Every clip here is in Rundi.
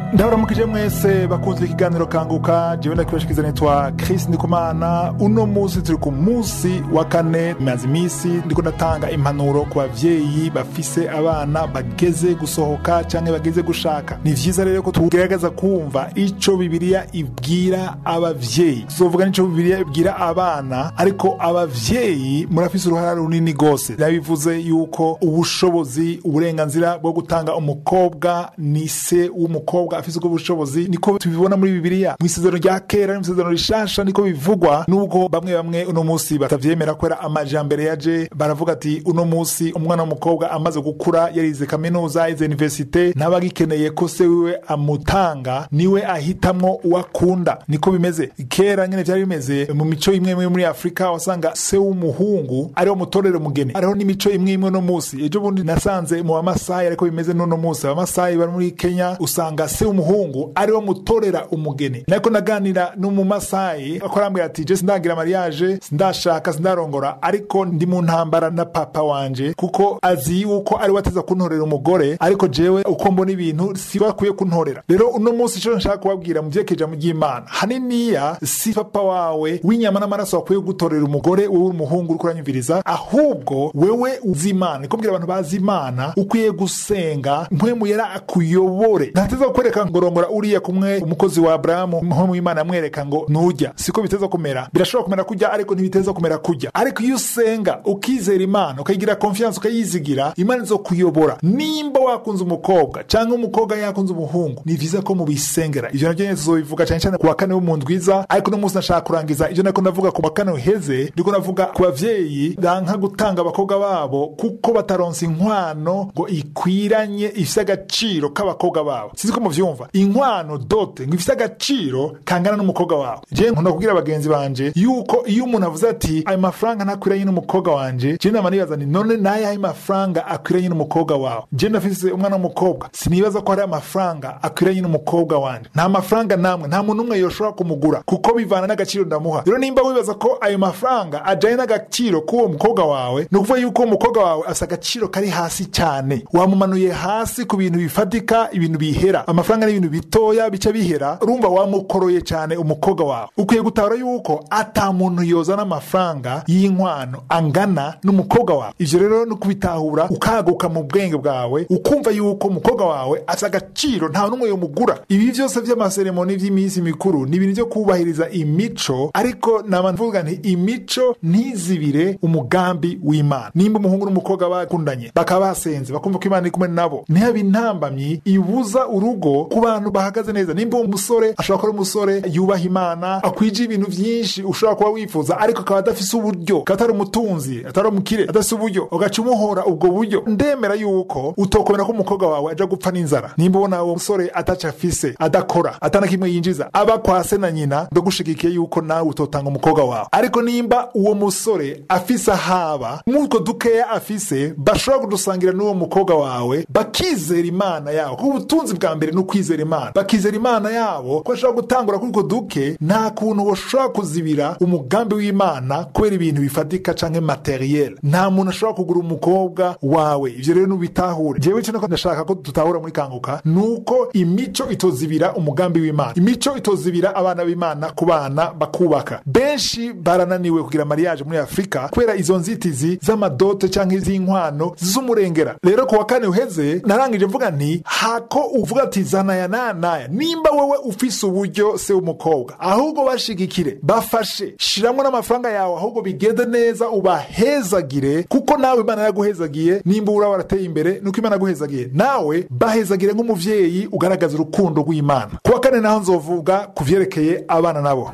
ndabaramukije mwese bakunze ikiganiro kanguka jewe ndakibashikiza nitwa chris ndikumana uno munsi turi ku munsi wa kane maze iminsi ndiko ndatanga impanuro ku bavyeyi bafise abana bageze gusohoka canke bageze gushaka ni vyiza rero ko tugerageza kumva ico bibiliya ibwira abavyeyi tuzovuga n'ico bibiliya ibwira abana ariko abavyeyi murafise uruhara runini gose yabivuze yuko ubushobozi uburenganzira bwo gutanga umukobwa ni se w'umukobwa afise ubwo bushobozi niko tubibona muri bibiliya mu isezerano rya kera no mu isezerano rishasha niko bivugwa nubwo bamwe bamwe uno munsi batavyemera kubera amajambere yaje baravuga ati uno munsi umwana w'umukobwa amaze gukura yarize kaminuza yize universite ntaba agikeneye ko se wiwe amutanga niwe ahitamwo uwakunda niko bimeze kera nyene vyari bimeze mu mico imwe imwe muri afurika wasanga se w'umuhungu ariwo mutorere umugeni hariho n'imico imwe imwe no munsi ejo bundi nasanze mu bamasayi ariko bimeze n'uno munsi abamasayi bari muri kenya usanga se w'umuhungu ariwo mutorera umugeni nariko naganira n'umumasayi ako arambwira ati je sindagira mariage sindashaka sindarongora ariko ndi mu ntambara na papa wanje kuko azi yuko ari wateza kuntorera umugore ariko jewe uko mbona ibintu si bakwiye kuntorera rero uno munsi ico nshaka kubabwira mu vyekeja mu ry'imana haniniya si papa wawe w'inyama n'amaraso wakwiye gutorera umugore wewe umuhungu uriko uranyumviriza ahubwo wewe uzi imana niko mbwira abantu bazi imana ukwiye gusenga mpwemu yera akuyobore ntateza kukwereka ngo rongora uriya kumwe umukozi wa aburahamu mpwemu w'imana amwereka ngo nujya siko biteza kumera birashobora kumera kujya ariko ntibiteza kumera kujya ariko iyo usenga ukizera imana ukayigira konfiyanse ukayizigira imana izo kuyobora nimba wakunze umukobwa cyangwa umukobwa yakunze umuhungu ni vyiza ko mubisengera ivyo navyo nyene tuzobivuga cyane cyane ku wa kane w'umuntu rwiza ariko no munsi nashaka kurangiza ivyo nako ndavuga ku wa kane uheze ndiko navuga ku bavyeyi banka gutanga abakobwa babo kuko bataronse inkwano ngo ikwiranye ifise agaciro k'abakobwa babo sizi ko muvyumva inkwano dote ngo ifise agaciro kangana n'umukobwa wawe je nkunda kubwira bagenzi banje yuko iyo umuntu avuze ati ayo mafaranga ntakwiranye n'umukobwa wanje je nama nibaza nti none nayahe mafaranga akwiranye n'umukobwa wawe je ndafise umwana w'umukobwa sinibaza ko hari amafaranga akwiranye n'umukobwa wanje nta mafaranga namwe nta muntu umwe yoshobora kumugura kuko bivana n'agaciro ndamuha rero nimba wibaza ko ayo mafaranga ajanye n'agaciro k'uwo mukobwa wawe ni ukuvuga yuko uwo mukobwa wawe afise agaciro kari hasi cyane wamumanuye hasi ku bintu bifatika ibintu bihera amafaranga ni ibintu bitoya bica bihera urumva wamukoroye cyane umukobwa wawe ukwiye gutahura yuko ata muntu yozana amafaranga y'inkwano angana n'umukobwa wawe ivyo rero no kubitahura ukaguka mu bwenge bwawe ukumva yuko umukobwa wawe afise agaciro nta n'umwe yomugura ibi vyose vy'amaseremoni vy'iminsi mikuru ni ibintu vyo kubahiriza imico ariko nama mvuga nti imico ntizibire umugambi w'imana nimba umuhungu n'umukobwa bakundanye bakaba basenze bakumva ko imana iri kumwe nabo ntihabe intambamyi ibuza urugo ku bantu bahagaze neza nimba uwo musore ashobora kuba ari umusore yubaha imana akwije ibintu vyinshi ushobora kuba wifuza ariko akaba adafise uburyo akaba atari umutunzi atari umukire adafise uburyo ugaca umuhora ubwo buryo ndemera yuko utokomera ko umukobwa wawe aja gupfa n'inzara nimba ubona uwo musore ataca afise adakora atana kimwe yinjiza aba kwa se na nyina ndagushigikiye yuko nawe utotanga umukobwa wawe ariko nimba uwo musore afise ahaba mutwo dukeya afise bashobora kudusangira n'uwo mukobwa wawe bakizera imana yabo kuko ubutunzi bwa mbere ni ukwizera imana bakizera imana yabo ko bashobora gutangura kuri utwo duke nta kuntu bashobora kuzibira umugambi w'imana kubera ibintu bifatika canke materiel nta muntu ashobora kugura umukobwa wawe ivyo rero nubitahure jewe cyo ndashaka ko tutahura muri kanguka nuko imico itozibira umugambi w'imana imico itozibira abana b'imana ku bana bakubaka benshi barananiwe kugira mariage muri afurika kubera izo nzitizi z'amadote canke iz'inkwano z'umurengera rero ku wa kane uheze narangije mvuga nti hako uvuga ati zanaya naya naya nimba wewe ufise uburyo se w'umukobwa ahubwo bashigikire bafashe shiramwo n'amafaranga yawe ahubwo bigende neza ubahezagire kuko nawe imana yaguhezagiye nimba ura warateye imbere nuko imana yaguhezagiye nawe bahezagire nk'umuvyeyi ugaragaza urukundo rw'imana ku wa kane naho nzovuga ku vyerekeye abana nabo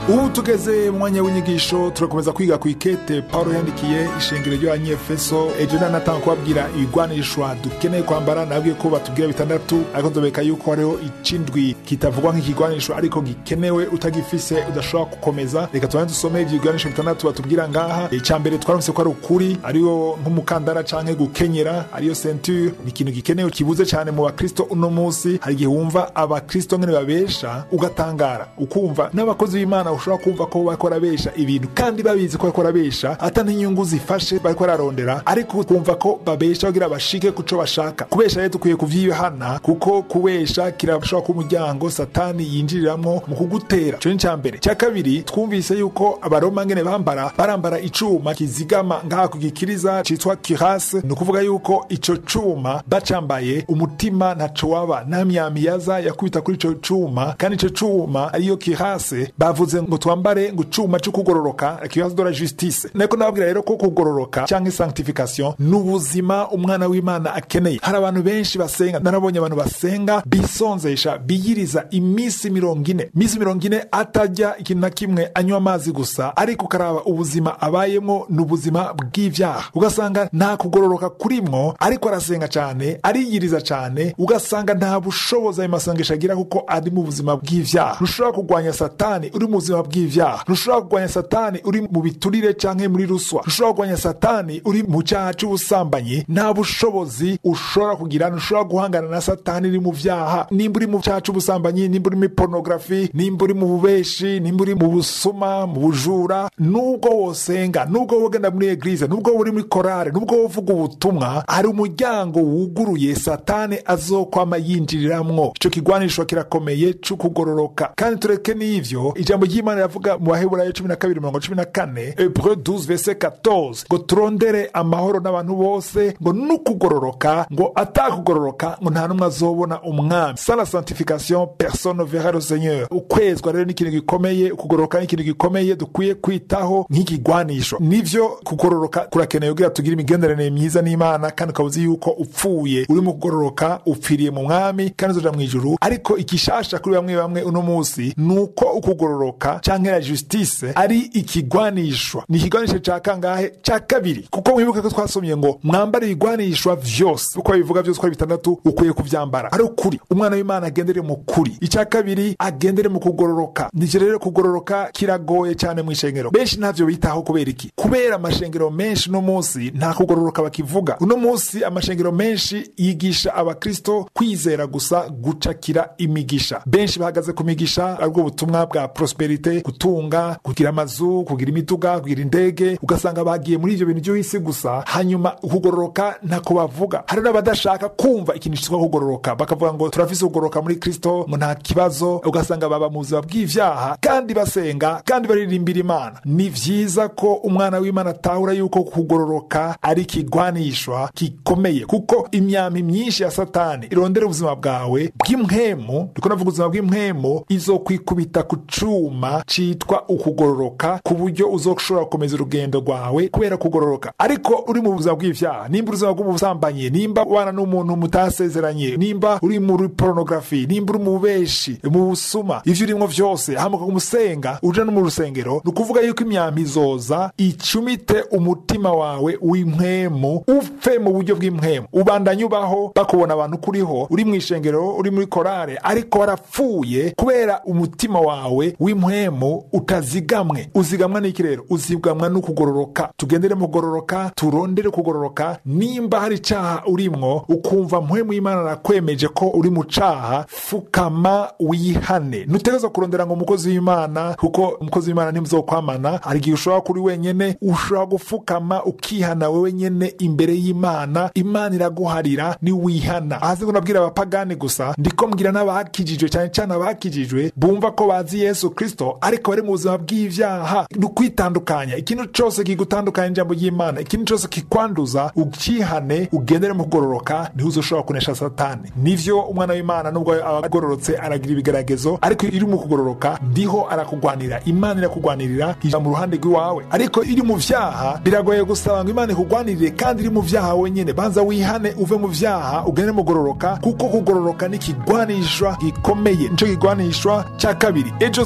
ubu tugeze mu mwanya w'inyigisho turakomeza kwiga ku ikete paulo yandikiye ishengero ry'abanyefeso ejo nanatanga kubabwira ibigwanishwa dukeneye kwambara nabwiye ko batubwira bitandatu ariko nzobeka yuko hariho icindwi kitavugwa nk'ikigwanishwa ariko gikenewe utagifise udashobora gukomeza reka tubane dusome ivyo bigwanisho bitandatu batubwira ngaha icya mbere twaramutse ko ari ukuri ariyo nk'umukandara canke gukenyera ariyo centure ni ikintu gikenewe kibuze cyane mu bakristo uno munsi hari igihe wumva abakristo ngene babesha ugatangara ukumva n'abakozi b'imana ushobora kumva ko bariko barabesha ibintu kandi babizi ko bariko barabesha ata n'inyungu zifashe bariko bararondera ariko ukumva ko babesha kugira bashike kuco bashaka kubesha rero dukwiye kuvyihana kuko kubesha kirashobora kuba umuryango satani yinjiriramwo mu kugutera ico ni ica mbere icya kabiri twumvise yuko abaroma ngene bambara barambara icuma kizigama ngaha ku gikiriza citwa kirase ni ukuvuga yuko ico cuma bacambaye umutima ntaco waba nta myami yaza yakubita kuri ico cuma kandi ico cuma ariyo kirase bavuze ngo twambare ngo icuma co kugororoka kirase de la justice nako nababwira rero ko kugororoka canke sanctification ni ubuzima umwana w'imana akeneye hari abantu benshi basenga narabonye abantu basenga bisonzesha biyiriza iminsi mirongo ine iminsi mirongo ine atajya ikintu na kimwe anywa amazi gusa ariko ukaraba ubuzima abayemo ni ubuzima bw'ivyaha ugasanga nta kugororoka kurimwo ariko arasenga cyane ariyiriza cyane ugasanga nta bushobozi ayo masengesho agira kuko ari mu buzima bw'ivyaha ntushobora kurwanya satani uri mu buzima bw'ivyaha ntushobora kurwanya satani uri mu biturire canke muri ruswa ntushobora kurwanya satani uri mu cyaha c'ubusambanyi nta bushobozi ushobora kugira ntushobora guhangana na satani uri mu vyaha nimba uri mu cyaha c'ubusambanyi nimba uri muri pornografi nimba uri mu bubeshi nimba uri mu busuma mu bujura nubwo wosenga nubwo wogenda muri eglize nubwo uri muri korale nubwo wovuga ubutumwa hari umuryango wuguruye satani azokwama yinjiriramwo ico kigwanisho kirakomeye c'ukugororoka kandi tureke n'ivyo ijambo ry'imana riravuga mu baheburayo cumi na kabiri mirongo cumi na kane hebreu 12 verset 14 ngo turondere amahoro n'abantu bose ngo n'ukugororoka ngo atakugororoka ngo nta n'umwe azobona umwami sans la sanctification personne ne verra le seigneur ukwezwa rero ni ikintu gikomeye ukugororoka ni ikintu gikomeye dukwiye kwitaho nk'ikigwanisho nivyo kugororoka kurakenewe kugira tugire imigenderanire myiza n'imana kandi ukaba uzi yuko upfuye uri mu kugororoka upfiriye mu mwami kandi uzoja mu ijuru ariko ikishasha kuri bamwe bamwe uno munsi ni uko ukugororoka canke la justice ari ikigwanishwa ni ikigwanisho ca kangahe ca kabiri kuko mwibuke ko twasomye ngo mwambare ibigwanishwa vyose uko bivuga vyose uko ari bitandatu ukwiye kuvyambara ari ukuri umwana w'imana agendere mu kuri icya kabiri agendere mu kugororoka nivyo rero kugororoka kiragoye cyane mu ishengero benshi ntavyo bitaho kubera iki kubera amashengero menshi uno munsi nta kugororoka bakivuga uno munsi amashengero menshi yigisha abakristo kwizera gusa gucakira imigisha benshi bahagaze ku migisha aribwo butumwa bwa prosperite gutunga kugira amazu kugira imiduga kugira indege ugasanga bagiye muri ivyo bintu vy'isi gusa hanyuma ukugororoka ntako bavuga hari n'abadashaka kumva ikintu cyitwa kugororoka bakavuga ngo turafise kugororoka muri kristo ngo nta kibazo ugasanga baba mu buzima bw'ivyaha kandi basenga kandi baririmbira imana ni vyiza ko umwana w'imana atahura yuko kugororoka ari ikigwanishwa gikomeye kuko imyami myinshi ya satani irondera ubuzima bwawe bw'impwemu ndiko navuga ubuzima bw'impwemu izokwikubita ku cuma citwa ukugororoka ku buryo uzoshobora gukomeza urugendo rwawe kubera kugororoka ariko uri mu buzima bw'ivyaha nimba ubuzima bw'ubusambanyi nimba ubana n'umuntu mutasezeranye nimba uri muri pornografi nimba uri mu bubeshi mu busuma ivyo urimwo vyose hamuka kumusenga uja no mu rusengero ni ukuvuga yuko imyambi izoza icumite umutima wawe w'impwemu upfe mu buryo bw'impwemu ubandanye ubaho bakubona abantu kuriho uri mu ishengero uri muri korale ariko warapfuye kubera umutima wawe w'impwemu utazigamwe uzigamwa n'iki rero uzigamwa n'ukugororoka tugendere mu kugororoka turondere kugororoka nimba hari icaha urimwo ukumva mpwemu y'imana arakwemeje ko uri mu caha fukama wihane ntutegerezwa kurondera ngo umukozi w'imana kuko umukozi w'imana ntimuzokwamana hari igihe ushobora kuri wenyene ushobora gufukama ukihana wewe nyene imbere y'imana imana iraguharira niwihana ahazi ngo nabwira abapagani gusa ndiko mbwira n'abakijijwe cyane cyane abakijijwe bumva ko bazi yesu kristo ariko bari mu buzima bw'ivyaha ni ukwitandukanya ikintu cose kigutandukanya n'ijambo ry'imana ikintu cose kikwanduza ukihane ugendere mu kugororoka niho uzoshobora kunesha satani nivyo umwana w'imana nubwo aba agororotse aragira ibigeragezo ariko iri mu kugororoka ndiho arakugwanira imana irakugwanirira ija mu ruhande rw'iwawe ariko iri mu vyaha biragoye gusaba ngo imana ikugwanirire kandi iri mu vyaha wenyene banza wihane uve mu vyaha ugende mu kugororoka kuko kugororoka ni ikigwanishwa gikomeye nico kigwanishwa ca kabiri ejo tuzokwiga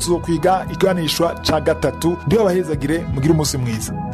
gukurikira ikiganishwa ca gatatu ndiho abahezagire mugire umunsi mwiza